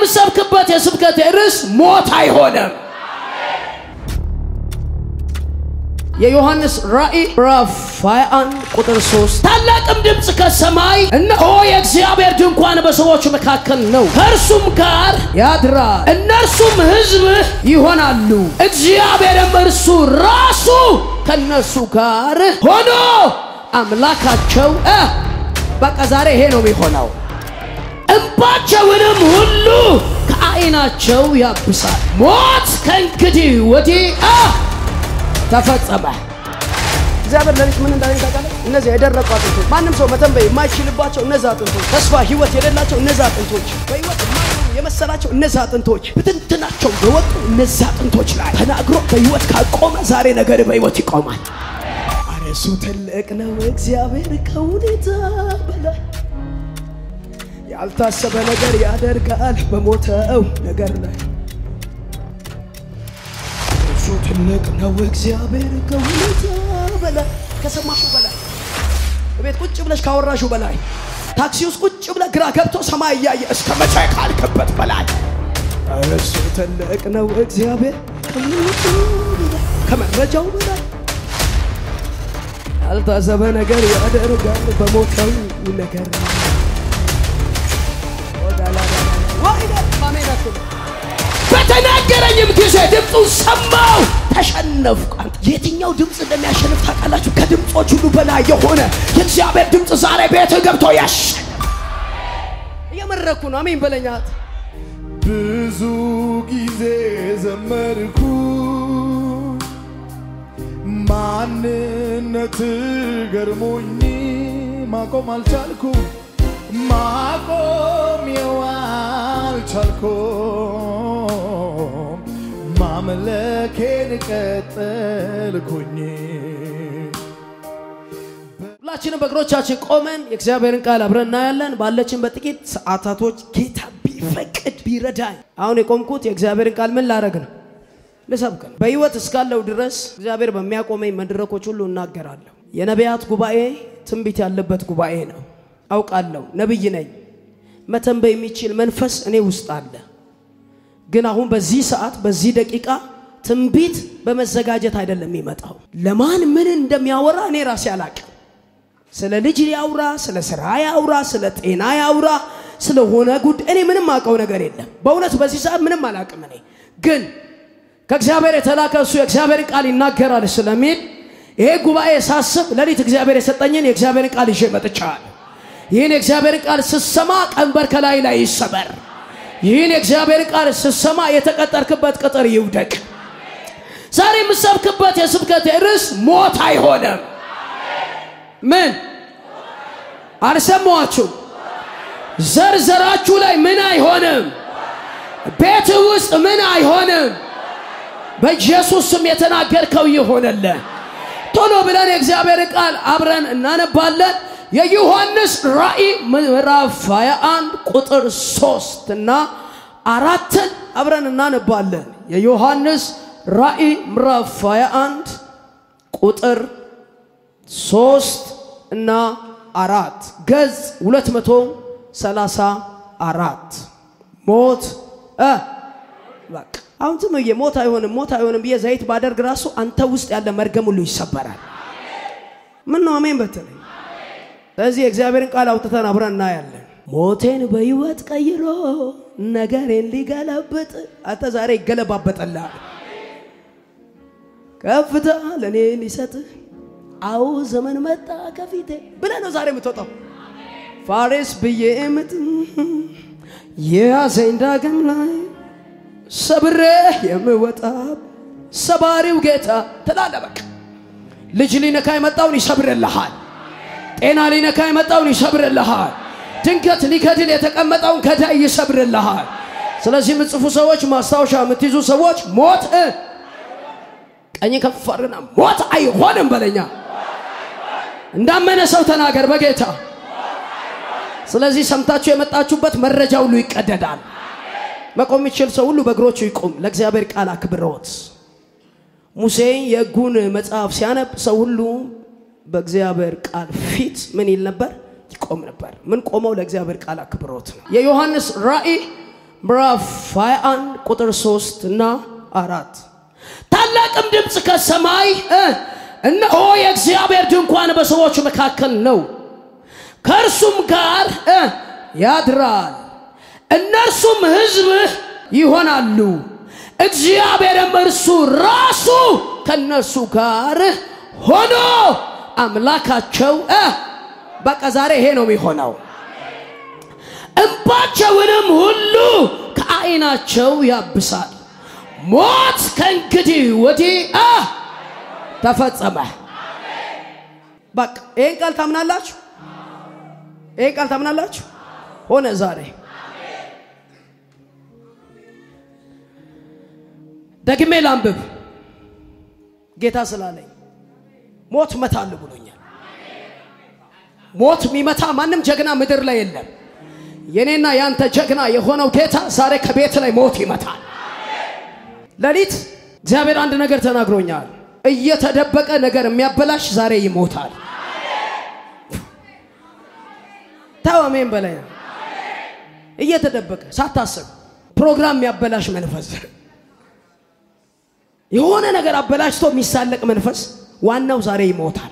የምሰብክበት የስብከት ርዕስ ሞት አይሆንም። የዮሐንስ ራእይ ምዕራፍ 21 ቁጥር 3 ታላቅም ድምፅ ከሰማይ እነሆ የእግዚአብሔር ድንኳን በሰዎች መካከል ነው፣ ከእርሱም ጋር ያድራል፣ እነርሱም ሕዝብህ ይሆናሉ፣ እግዚአብሔርም እርሱ ራሱ ከእነርሱ ጋር ሆኖ አምላካቸው እ በቃ ዛሬ ይሄ ነው የሚሆነው። እንባቸውንም ሁሉ ከዓይናቸው ያብሳል። ሞት ከእንግዲህ ወዲህ አ ተፈጸመ። እግዚአብሔር ለሊት ምን እንዳለኝ ታውቃለህ? እነዚህ የደረቁ አጥንቶች፣ ማንም ሰው መተንበይ የማይችልባቸው እነዚህ አጥንቶች፣ ተስፋ ህይወት የሌላቸው እነዚህ አጥንቶች፣ በህይወት የማይኖሩ የመሰላቸው እነዚህ አጥንቶች ብትንትናቸው በወጡ እነዚህ አጥንቶች ላይ ተናግሮ በህይወት ካቆመ ዛሬ ነገር በህይወት ይቆማል። ኧረ እሱ ትልቅ ነው እግዚአብሔር ከሁኔታ በላይ ያልታሰበ ነገር ያደርጋል በሞተው ነገር ላይ እሱ ትልቅ ነው እግዚአብሔር ከሁኔታ በላይ ከሰማሹ በላይ ቤት ቁጭ ብለሽ ካወራሹ በላይ ታክሲ ውስጥ ቁጭ ብለ ግራ ገብቶ ሰማይ እያየ እስከ መቼ ካልክበት በላይ እሱ ትልቅ ነው እግዚአብሔር ከሁኔታ በላይ ከመረጃው በላይ ያልታሰበ ነገር ያደርጋል በሞተው ነገር በተናገረኝም ጊዜ ድምፁን ሰማው፣ ተሸነፍኩ። የትኛው ድምፅ እንደሚያሸንፍ ታውቃላችሁ? ከድምፆች ሁሉ በላይ የሆነ የእግዚአብሔር ድምፅ ዛሬ ቤት ገብቶ ያሸንፍ። እየመረኩ ነው። አሜን በለኛት። ብዙ ጊዜ ዘመርኩ ማንነት ገርሞኝ ማቆም አልቻልኩ ማቆም አልቻልኩም ማምለኬን ቀጠልኩኝ ሁላችንም በእግሮቻችን ቆመን የእግዚአብሔርን ቃል አብረን እናያለን። ባለችን በጥቂት ሰዓታቶች ጌታ ቢፈቅድ ቢረዳኝ፣ አሁን የቆምኩት የእግዚአብሔርን ቃል ምን ላደርግ ነው? ልሰብክ ነው። በሕይወት እስካለው ድረስ እግዚአብሔር በሚያቆመኝ መድረኮች ሁሉ እናገራለሁ። የነቢያት ጉባኤ ትንቢት ያለበት ጉባኤ ነው። አውቃለሁ፣ ነብይ ነኝ። መተንበይ የሚችል መንፈስ እኔ ውስጥ አለ። ግን አሁን በዚህ ሰዓት በዚህ ደቂቃ ትንቢት በመዘጋጀት አይደለም የሚመጣው። ለማን ምን እንደሚያወራ እኔ ራሴ አላቅም። ስለ ልጅ ያውራ፣ ስለ ስራ ያውራ፣ ስለ ጤና ያውራ፣ ስለሆነ ጉድ እኔ ምንም አውቀው ነገር የለም። በእውነት በዚህ ሰዓት ምንም አላቅም። እኔ ግን ከእግዚአብሔር የተላከ እሱ የእግዚአብሔርን ቃል ይናገራል ስለሚል ይሄ ጉባኤ ሳስብ ሌሊት እግዚአብሔር የሰጠኝን የእግዚአብሔርን ቃል ይዤ መጥቻለሁ። ይህን የእግዚአብሔርን ቃል ስሰማ ቀንበር ከላይ ላይ ይሰበር። ይህን የእግዚአብሔርን ቃል ስሰማ የተቀጠርክበት ቅጥር ይውደቅ። ዛሬ የምሰብክበት የስብከት ርዕስ ሞት አይሆንም። ምን አልሰማችሁ? ዘርዘራችሁ ላይ ምን አይሆንም? ቤት ውስጥ ምን አይሆንም? በኢየሱስ ስም የተናገርከው ይሆነልህ። ቶሎ ብለን የእግዚአብሔር ቃል አብረን እናነባለን። የዮሐንስ ራእይ ምዕራፍ 21 ቁጥር 3 እና አራትን አብረን እናነባለን። የዮሐንስ ራእይ ምዕራፍ 21 ቁጥር 3 እና አራት ገጽ 234 ሞት እ በቃ አሁን ዝም ብዬ ሞት አይሆንም ሞት አይሆንም ብዬ ዘይት ባደርግ ራሱ አንተ ውስጥ ያለ መርገም ሁሉ ይሰበራል። ምን ነው አሜን በትለኝ። ስለዚህ የእግዚአብሔርን ቃል አውጥተን አብረን እናያለን። ሞቴን በሕይወት ቀይሮ ነገሬን ሊገለብጥ አንተ ዛሬ ይገለባበጠላል። ከፍታ ለእኔ ሊሰጥህ አዎ ዘመን መጣ ከፊቴ ብለህ ነው ዛሬ የምትወጣው። ፋሬስ ብዬ ምጥ የያዘኝ ዳግም ላይ ሰብሬ የምወጣ ሰባሪው ጌታ ትላለህ። በቃ ልጅ ሊነካ የመጣውን ይሰብርልሃል። ጤና ሊነካ የመጣውን ይሰብርልሃል። ድንገት ሊገድል የተቀመጠውን ገዳይ ይሰብርልሃል። ስለዚህ የምትጽፉ ሰዎች፣ ማስታወሻ የምትይዙ ሰዎች ሞት ቀኝ ከፍ አድርግና ሞት አይሆንም በለኛ። እንዳመነ ሰው ተናገር በጌታ ስለዚህ ሰምታችሁ የመጣችሁበት መረጃ ሁሉ ይቀደዳል። መቆም የሚችል ሰው ሁሉ በእግሮቹ ይቆም። ለእግዚአብሔር ቃል አክብሮት ሙሴ የሕጉን መጽሐፍ ሲያነብ ሰው ሁሉ በእግዚአብሔር ቃል ፊት ምን ይል ነበር? ይቆም ነበር። ምን ቆመው? ለእግዚአብሔር ቃል አክብሮት ነው። የዮሐንስ ራእይ ምዕራፍ 21 ቁጥር 3 እና አራት ታላቅም ድምፅ ከሰማይ እ እነሆ የእግዚአብሔር ድንኳን በሰዎች መካከል ነው፣ ከእርሱም ጋር እ ያድራል፣ እነርሱም ሕዝብህ ይሆናሉ፣ እግዚአብሔርም እርሱ ራሱ ከእነርሱ ጋር ሆኖ አምላካቸው እ በቃ ዛሬ ይሄ ነው የሚሆነው። እንባቸውንም ሁሉ ከዓይናቸው ያብሳል። ሞት ከእንግዲህ ወዲህ አ ተፈጸመ። በቃ ይህን ቃል ታምናላችሁ? ይህን ቃል ታምናላችሁ? ሆነ ዛሬ። ደግሜ ላንብብ። ጌታ ስላለኝ ሞት መታል ብሎኛል። ሞት የሚመታ ማንም ጀግና ምድር ላይ የለም። የኔና ያንተ ጀግና የሆነው ጌታ ዛሬ ከቤት ላይ ሞት ይመታል። ሌሊት እግዚአብሔር አንድ ነገር ተናግሮኛል። እየተደበቀ ነገር የሚያበላሽ ዛሬ ይሞታል። ተው አሜን በላይ ነው። እየተደበቀ ሳታስብ ፕሮግራም የሚያበላሽ መንፈስ፣ የሆነ ነገር አበላሽቶ የሚሳለቅ መንፈስ ዋናው ዛሬ ይሞታል።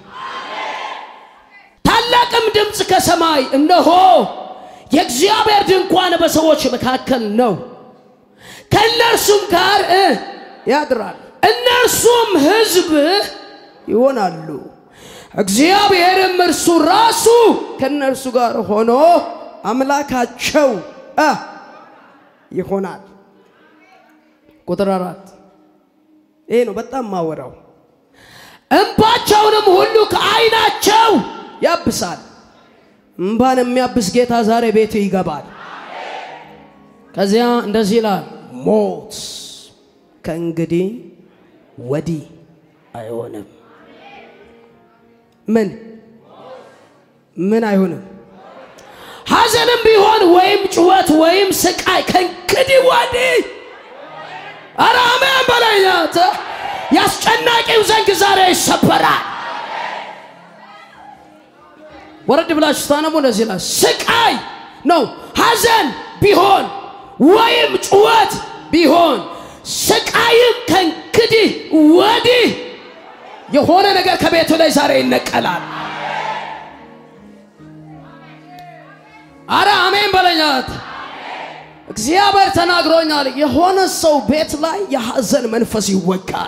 ታላቅም ድምፅ ከሰማይ እነሆ የእግዚአብሔር ድንኳን በሰዎች መካከል ነው፣ ከእነርሱም ጋር እ ያድራል፣ እነርሱም ሕዝብ ይሆናሉ፣ እግዚአብሔርም እርሱ ራሱ ከእነርሱ ጋር ሆኖ አምላካቸው እ ይሆናል። ቁጥር አራት ይሄ ነው በጣም ማወራው። እንባቸውንም ሁሉ ከዓይናቸው ያብሳል። እምባን የሚያብስ ጌታ ዛሬ ቤት ይገባል። ከዚያ እንደዚህ ይላል፣ ሞት ከእንግዲህ ወዲህ አይሆንም። ምን ምን አይሆንም? ሐዘንም ቢሆን ወይም ጩኸት ወይም ስቃይ ከእንግዲህ ወዲህ ኧረ አሜን በላይናት ያስጨናቂው ዘንግ ዛሬ ይሰበራል። ወረድ ብላችሁ ስታነቡ እንደዚህ ይላል፣ ስቃይ ነው ሐዘን ቢሆን ወይም ጩኸት ቢሆን ስቃይም ከእንግዲህ ወዲህ የሆነ ነገር ከቤቱ ላይ ዛሬ ይነቀላል። አረ አሜን በለኛት። እግዚአብሔር ተናግሮኛል። የሆነ ሰው ቤት ላይ የሐዘን መንፈስ ይወጋል።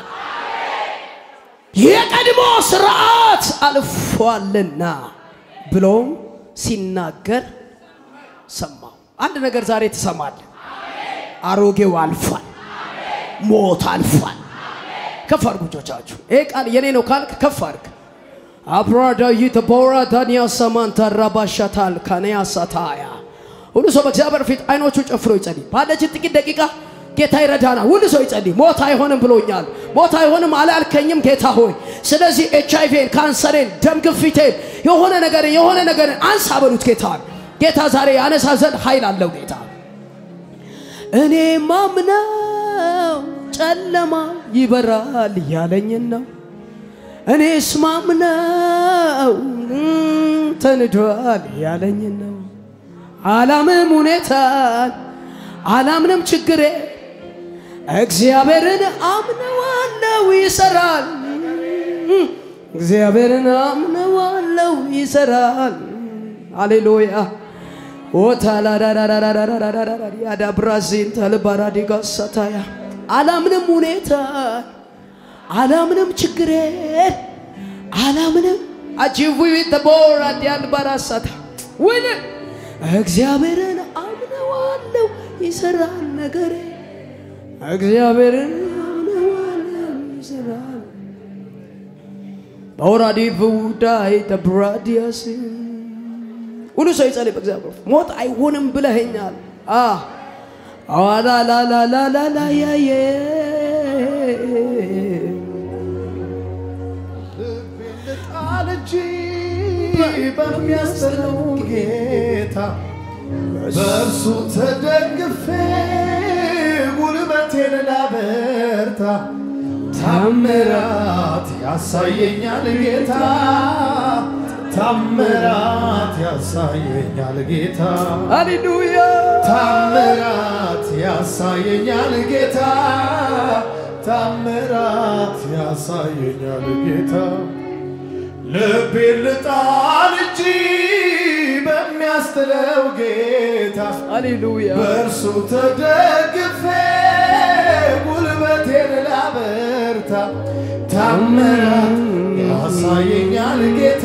የቀድሞ ስርዓት አልፏልና ብሎም ሲናገር ሰማው። አንድ ነገር ዛሬ ትሰማለህ። አሮጌው አልፏል። ሞት አልፏል። ከፍ አድርጉ እጆቻችሁ። ይሄ ቃል የኔ ነው ካልክ ከፍ አድርግ። አብራዳይ ተቦራ ዳንያ ሰማንታ ራባሻታል ካንያ ሳታያ ሁሉ ሰው በእግዚአብሔር ፊት አይኖቹ ጨፍሮ ይጸልይ። ባለችን ጥቂት ደቂቃ ጌታ ይረዳናል። ሁሉ ሰው ይጸልይ። ሞት አይሆንም ብሎኛል። ሞት አይሆንም አላልከኝም ጌታ ሆይ። ስለዚህ ኤች አይቪን፣ ካንሰሬን፣ ደም ግፊቴን የሆነ ነገር የሆነ ነገር አንሳ በሉት ጌታ ጌታ ዛሬ ያነሳ ዘንድ ኃይል አለው ጌታ እኔ ማምነው ጨለማ ይበራል ያለኝን ነው። እኔስ ማምነው ተንዷል ያለኝን ነው። አላምንም ሁኔታን አላምንም ችግሬ እግዚአብሔርን አምነዋለው ይሰራል። እግዚአብሔርን አምነዋለው ይሰራል። አሌሉያ ኦታላዳዳዳዳዳዳዳዳ ብራዚን ተልባራዲጋ ሳታያ አላምንም ሁኔታን አላምንም ችግሬን አላምንም አጂቡ ተቦራ ዲያን ባራሳታ ወይ እግዚአብሔርን አምነዋለው ይሰራል ነገሬ እግዚአብሔርን አምነዋለው ይሰራል በወራዲ ፍውዳይ ተብራዲያስ ሁሉ ሰው ይጸልይ በእግዚአብሔር ሞት አይሆንም ብለኸኛል አዋላላላላላላያየ ልቤን ልጣል እንጂ በሚያስጥለው ጌታ በእርሱ ተደግፌ ጉልበቴን ላበርታ ታምራት ያሳየኛል ጌታ ታምራት ያሳየኛል ጌታ ሃሌሉያ ታምራት ያሳየኛል ጌታ ታምራት ያሳየኛል ጌታ ልቤን ልጣል እንጂ በሚያስጥለው ጌታ ሃሌሉያ በእርሱ ተደግፌ ጉልበቴን ላበርታ ታምራት ያሳየኛል ጌታ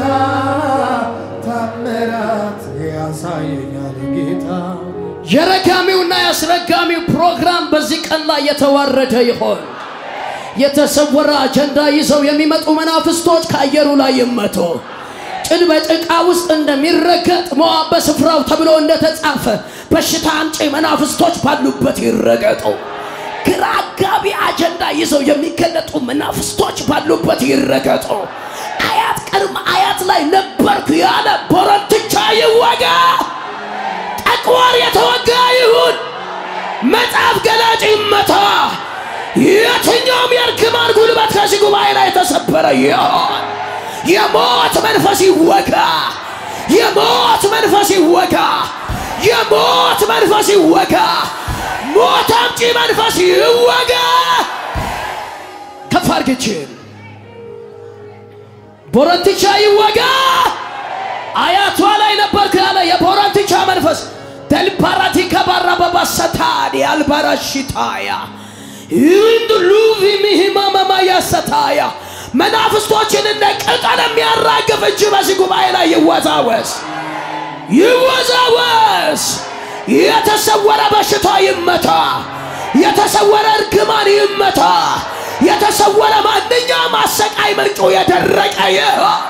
ታምራት ያሳየኛል ጌታ የረጋሚውና የአስረጋሚው ፕሮግራም በዚህ ቀን ላይ የተዋረደ ይሆን። የተሰወረ አጀንዳ ይዘው የሚመጡ መናፍስቶች ከአየሩ ላይ ይመቱ። ጭድ በጭቃ ውስጥ እንደሚረገጥ ሞዓብ በስፍራው ተብሎ እንደተጻፈ በሽታ አምጪ መናፍስቶች ባሉበት ይረገጡ። ግራ አጋቢ አጀንዳ ይዘው የሚገለጡ መናፍስቶች ባሉበት ይረገጡ። አያት ቅድመ አያት ላይ ነበርኩ ያለ ቦረንትቻ ይወጋ። ጠቋር የተወጋ ይሁን። መጽሐፍ ገላጭ ይመታ። የትኛውም የእርግማን ጉልበት ከዚህ ጉባኤ ላይ የተሰበረ ይሆን። የሞት መንፈስ ይወጋ። የሞት መንፈስ ይወጋ። የሞት መንፈስ ይወጋ። ሞት አምጪ መንፈስ ይወጋ። ከፍ አድርግችን ቦረንትቻ ይወጋ። አያቷ ላይ ነበርክ ያለ የቦረንትቻ መንፈስ ደልባራቲ ከባራ በባሰታዲ አልባራሽታያ ይንዱ ሉቪ ሚሂማማማያ ሰታያ መናፍስቶችን እንደ ቅጠል የሚያራግፍ እጅ በዚህ ጉባኤ ላይ ይወዛወዝ ይወዛወዝ። የተሰወረ በሽታ ይመታ። የተሰወረ እርግማን ይመታ። የተሰወረ ማንኛውም አሰቃይ ምንጩ የደረቀ ይሆን።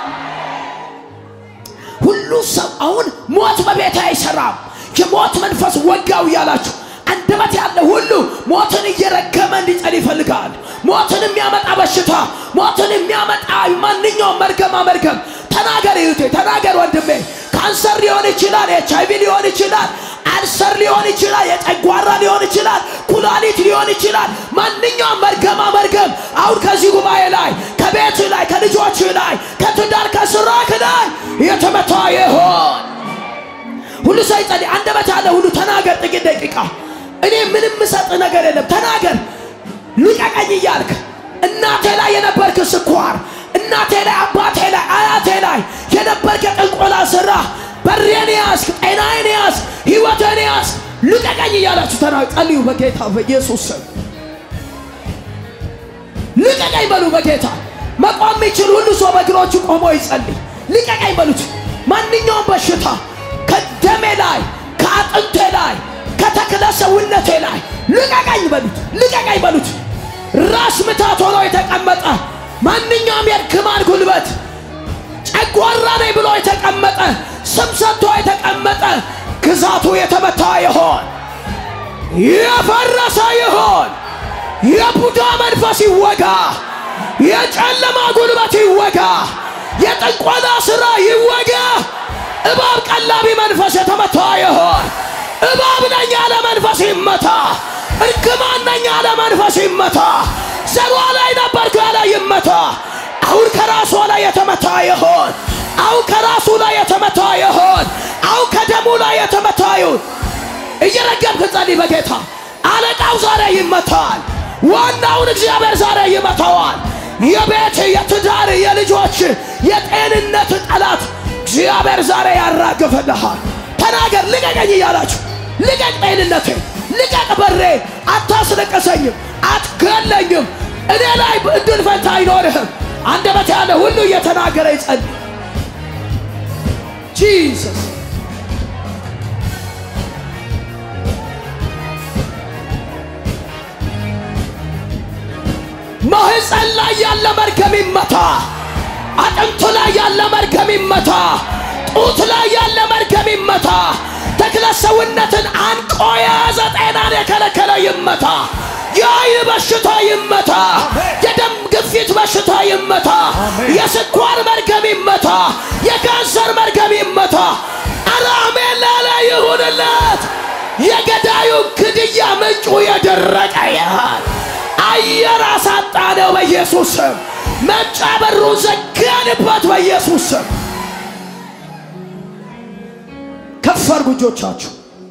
ሁሉ ሰው አሁን ሞት በቤት አይሰራም፣ የሞት መንፈስ ወጋው እያላችሁ አንደበት ያለ ሁሉ ሞትን እየረገመ እንዲጸል ይፈልጋል። ሞትን የሚያመጣ በሽታ፣ ሞትን የሚያመጣ ማንኛውም መርገማ መርገም ተናገር እህቴ፣ ተናገር ወንድሜ። ካንሰር ሊሆን ይችላል፣ ኤች አይቪ ሊሆን ይችላል፣ አልሰር ሊሆን ይችላል፣ የጨጓራ ሊሆን ይችላል፣ ኩላሊት ሊሆን ይችላል። ማንኛውም መርገማ መርገም አሁን ከዚህ ጉባኤ ላይ ከቤት ላይ ከልጆች ላይ ከትዳር ከስራክ ላይ የተመታ ይሆን። ሁሉ ሰው ይጸልይ። አንደበት ያለ ሁሉ ተናገር። ጥቂት ደቂቃ እኔ ምንም ምሰጥ ነገር የለም። ተናገር። ልቀቀኝ እያልክ እናቴ ላይ የነበርክ ስኳር፣ እናቴ ላይ፣ አባቴ ላይ፣ አያቴ ላይ የነበርክ የጥንቆላ ስራ በሬን ያዝክ፣ ጤናዬን ያዝክ፣ ህይወቴን ያዝክ፣ ልቀቀኝ እያላችሁ ተናገር። ጸልዩ በጌታ በኢየሱስ ስም ልቀቀኝ በሉ። በጌታ መቆም የሚችል ሁሉ ሰው በእግሮቹ ቆሞ ይጸልይ። ልቀቀኝ በሉት። ማንኛውም በሽታ ከደሜ ላይ ከአጥንቴ ላይ ከተክለ ሰውነቴ ላይ ልቀቀኝ በሉት። ልቀቀኝ በሉት። ራስ ምታት ሆኖ የተቀመጠ ማንኛውም የእርግማን ጉልበት ጨጓራ ነኝ ብሎ የተቀመጠ ስም ሰጥቶ የተቀመጠ ግዛቱ የተመታ ይሆን፣ የፈረሰ ይሆን። የቡዳ መንፈስ ይወጋ። የጨለማ ጉልበት ይወጋ። የጥንቆላ ሥራ ይወጋ። እባብ ቀላቢ መንፈስ የተመታ ይሆን። እባብ ነኝ ያለ መንፈስ ይመታ። እርግማን ነኝ ያለ መንፈስ ይመታ። ዘሯ ላይ ነበርኩ ያለ ይመታ። አሁን ከራሷ ላይ የተመታ ይሆን። አሁን ከራሱ ላይ የተመታ ይሆን። አሁን ከደሙ ላይ የተመታ ይሁን። እየረገምክ ጸልይ በጌታ አለቃው ዛሬ ይመታል። ዋናውን እግዚአብሔር ዛሬ ይመታዋል። የቤት የትዳር የልጆች የጤንነት ጠላት እግዚአብሔር ዛሬ ያራግፍልሃል። ተናገር፣ ልቀቀኝ እያላችሁ ልቀቅ፣ ጤንነቴ ልቀቅ፣ በሬ አታስለቀሰኝም፣ አትገለኝም፣ እኔ ላይ እድል ፈንታ አይኖርህም። አንደበት ያለ ሁሉ እየተናገረ ይጸልይ። ጂሰስ ማህፀን ላይ ያለ መርገም ይመታ። አጥንቱ ላይ ያለ መርገም ይመታ። ጡት ላይ ያለ መርገም ይመታ። ተክለ ሰውነትን አንቆ የያዘ ጤናን የከለከለ ይመታ። የአይን በሽታ ይመታ። የደም ግፊት በሽታ ይመታ። የስኳር መርገም ይመታ። የካንሰር መርገም ይመታ። ኧረ አሜን ላለ ይሁንለት። የገዳዩ ግድያ ምንጩ የደረቀ ያህል አየር አሳጣነው በኢየሱስ ስም። መምጫ በሩን ዘጋንበት በኢየሱስ ስም። ከፍ አድርጉ እጆቻችሁ።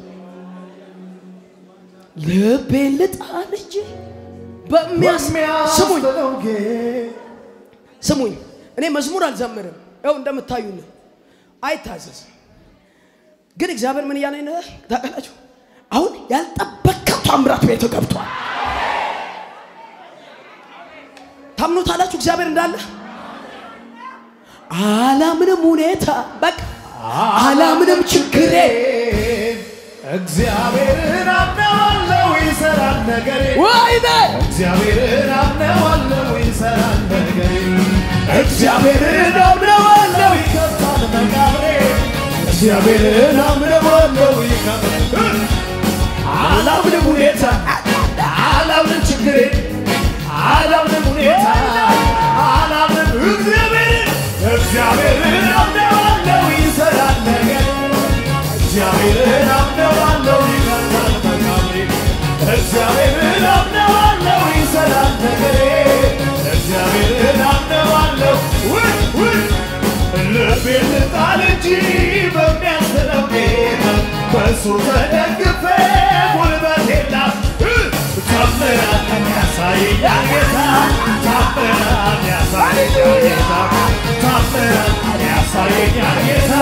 ልቤን ልጣል እንጂ በሚያስ ስሙኝ በሚያስጥለው ጌ- ስሙኝ እኔ መዝሙር አልዘምርም። ያው እንደምታዩን አይታዘዝም። ግን እግዚአብሔር ምን እያለኝ ነው ታውቃላችሁ? አሁን ያልጠበቅከው ታምራት ቤት ገብቷል። ታምኖታላችሁ እግዚአብሔር እንዳለ አላምንም ሁኔታ በቃ አላምንም ችግሬ እግዚአብሔርን አምነዋለሁ ይሰራል ነገሬ ወይኔ እግዚአብሔርን አምነዋለሁ ይሰራል ነገሬ እግዚአብሔርን አምነዋለሁ ይከፍታል መቃብሬ እግዚአብሔርን አምነዋለሁ ይከፍታል አላምንም ሁኔታ አላምንም ችግሬ አላምንም ሁኔታ አላምንም እግዚአብሔርን እግዚአብሔርን አምነዋለሁ ይሰራል ነገሬ እግዚአብሔርን አምነዋለሁ ይከፍታል መቃብሬ እግዚአብሔርን አምነዋለሁ ይሰራል ነገሬ እግዚአብሔርን አምነዋለሁ ውይ ውይ ልቤን ልጣል እንጂ በሚያስለው ጌታ በእሱ ተደግፌ ጉልበቴና ታምራት ያሳየኛል ጌታ ታምራት ያሳየኛል ጌታ ታምራት ያሳየኛል ጌታ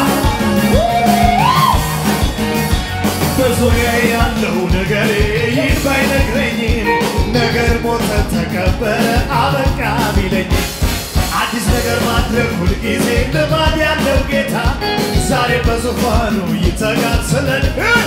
በዙሪያ ያለው ነገሬ ይህ ባይነግረኝም ነገር ሞተ ተቀበረ አበቃ ቢለኝ አዲስ ነገር ማድረግ ሁልጊዜ ልማድ ያለው ጌታ ዛሬ በዙፋኑ ይተጋል ስለን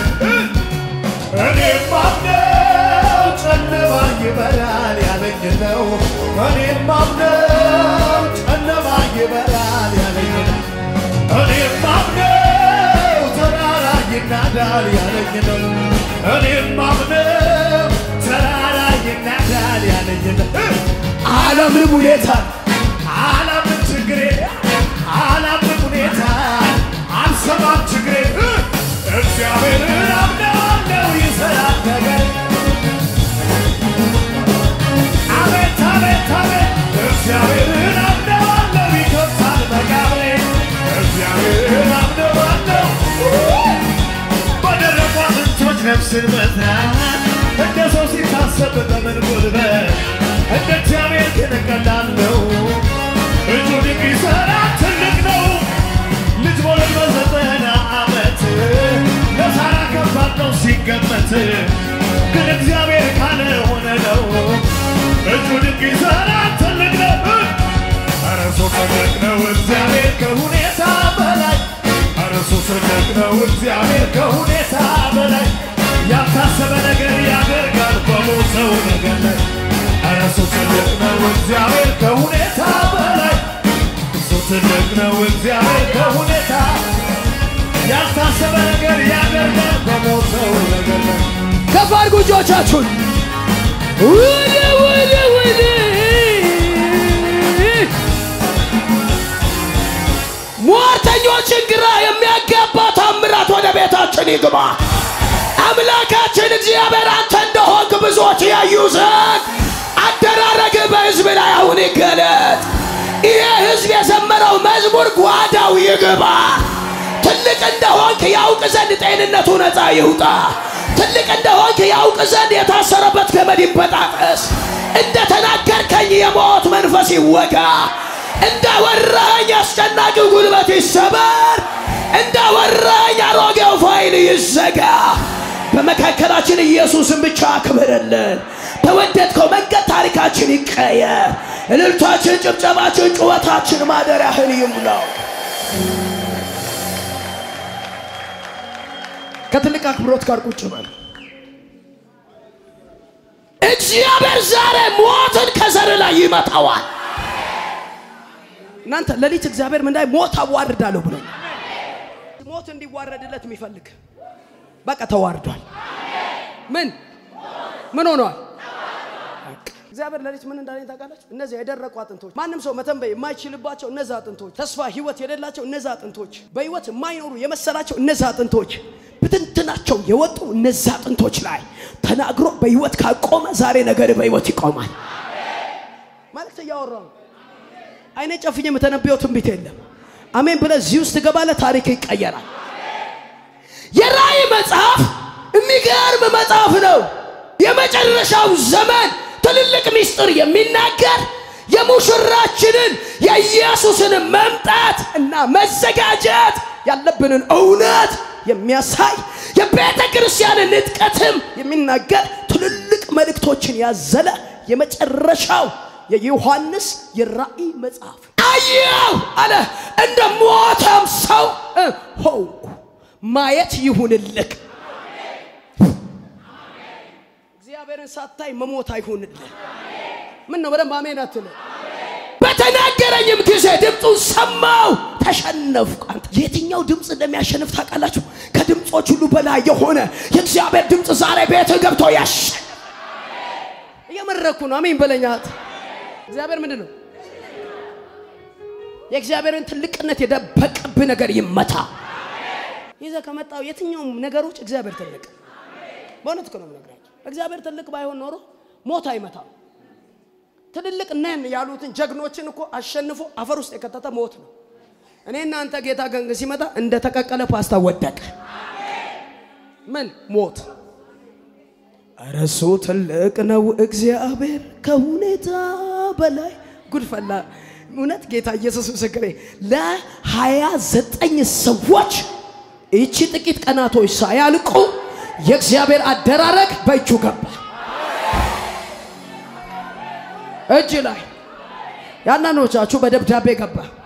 እኔም ማምነው ጨለማ ይበራል ያለኝ ነው እኔም ማምነው ጨለማ ይበራል ያለኝ ነው እኔም ማምነው ተራራ ይናዳል ያለኝ ነው እኔም ማምነው ተራራ ይናዳል ያለኝ ነው አላምንም ሁኔታ አላምን ችግሬ አላምን ሁኔታ አልሰማም ችግሬ እግዚአብሔርን አምነዋለሁ ይሰራል ነገር አቤት አቤት አቤት እግዚአብሔርን አምነዋለሁ ይከፍታል መቃብሬ እግዚአብሔርን አምነዋለሁ በደረቁ አጥንቶች ነፍስን መዝራት እንደ ሰው ሲታሰብ በምን ጉልበት እንደ እግዚአብሔር ግን ቀላል ነው። እጁ ድንቅ ይሠራ ትልቅ ነው። ልጅ መውለድ በዘጠና ዓመት ለሳራ ከባድ ነው ሲገመት፣ ግን እግዚአብሔር ካለ ሆነ ነው። እጁ ድንቅ ይሠራ ትልቅ ነው። ኧረ እሱ ትልቅ ነው እግዚአብሔር ከሁኔታ በላይ ኧረ እሱ ትልቅ ነው እግዚአብሔር ከሁኔታ በላይ ያልታሰበ ነገር ያደርጋል በሞተው ነገር ላይ ኧረ እሱ ትልቅ ነው እግዚአብሔር ከሁኔታ በላይ እሱ ትልቅ ነው እግዚአብሔር ከሁኔታ ያልታሰበ ነገር ያደርጋል በሞተው ነገር ላይ ከፍ አድርጉ እጆቻችሁን ወደ ወደ ወደ ሟርተኞችን ግራ የሚያጋባ ታምራት ወደ ቤታችን ይግባ። አምላካችን እግዚአብሔር አንተ እንደሆንክ ብዙዎች ያዩ ዘንድ አደራረግ በሕዝብ ላይ አሁን ይገለጥ። ይሄ ሕዝብ የዘመረው መዝሙር ጓዳው ይግባ። ትልቅ እንደሆንክ ያውቅ ዘንድ ጤንነቱ ነፃ ይውጣ። ትልቅ እንደሆንክ ያውቅ ዘንድ የታሰረበት ገመድ ይበጣጠስ። እንደ ተናገርከኝ የሞት መንፈስ ይወጋ። እንደ ወራኝ አስጨናቂው ጉልበት ይሰበር። እንደ ወራኝ አሮጌው ፋይል ይዘጋ። በመካከላችን ኢየሱስን ብቻ አክብርልን። በወደድከው መንገድ ታሪካችን ይቀየር። እልልታችን፣ ጭብጨባችን፣ ጩኸታችን ማደሪያህን ይሙላው። ከትልቅ አክብሮት ጋር ቁጭ በል። እግዚአብሔር ዛሬ ሞትን ከዘር ላይ ይመታዋል። እናንተ ሌሊት እግዚአብሔር ምን ላይ ሞት አዋርዳለሁ ብሎ ሞት እንዲዋረድለት የሚፈልግ በቃ ተዋርዷል። ምን ምን ሆኗል? እግዚአብሔር ሌሊት ምን እንዳለኝ ታውቃላችሁ? እነዚያ የደረቁ አጥንቶች ማንም ሰው መተንበይ የማይችልባቸው እነዛ አጥንቶች፣ ተስፋ ህይወት የሌላቸው እነዛ አጥንቶች፣ በህይወት የማይኖሩ የመሰላቸው እነዛ አጥንቶች ብትንትናቸው የወጡ እነዛ አጥንቶች ላይ ተናግሮ በህይወት ካቆመ ዛሬ ነገር በህይወት ይቆማል። መልእክት እያወራው አይኔ ጨፍኜ የምተነበየው ትንቢት የለም። አሜን ብለህ እዚህ ውስጥ ትገባለህ። ታሪክ ይቀየራል። የራእይ መጽሐፍ የሚገርም መጽሐፍ ነው። የመጨረሻው ዘመን ትልልቅ ምስጢር የሚናገር የሙሽራችንን የኢየሱስን መምጣት እና መዘጋጀት ያለብንን እውነት የሚያሳይ የቤተ ክርስቲያንን ንጥቀትም የሚናገር ትልልቅ መልእክቶችን ያዘለ የመጨረሻው የዮሐንስ የራእይ መጽሐፍ አየው አለ እንደ ሞተም ሰው እ ሆንኩ ማየት ይሁንልክ እግዚአብሔርን ሳታይ መሞት አይሁንልህ ምን ነው በደንብ አሜን አትለ በተናገረኝም ጊዜ ድምፁን ሰማው ተሸነፍኩ አንተ የትኛው ድምፅ እንደሚያሸንፍ ታውቃላችሁ ከድምፆች ሁሉ በላይ የሆነ የእግዚአብሔር ድምፅ ዛሬ ቤት ገብቶ ያሸንፍ እየመረኩ ነው አሜን በለኛት እግዚአብሔር ምንድን ነው የእግዚአብሔርን ትልቅነት የደበቀብህ ነገር ይመታ ይዘ ከመጣው የትኛውም ነገሮች እግዚአብሔር ትልቅ በእውነት እኮ ነው የምነግራቸው እግዚአብሔር ትልቅ ባይሆን ኖሮ ሞት አይመታም ትልልቅ ነን ያሉትን ጀግኖችን እኮ አሸንፎ አፈር ውስጥ የከተተ ሞት ነው እኔ እናንተ ጌታ ገንግ ሲመጣ እንደ ተቀቀለ ፓስታ ወደቀ ምን ሞት እረሱ ትልቅ ነው እግዚአብሔር ከሁኔታ በላይ ጉድፈላ እውነት ጌታ ኢየሱስ ምስክሬ ለሀያ ዘጠኝ ሰዎች ይቺ ጥቂት ቀናቶች ሳያልቁ የእግዚአብሔር አደራረግ በእጁ ገባ እጅ ላይ ያናኖቻችሁ በደብዳቤ ገባ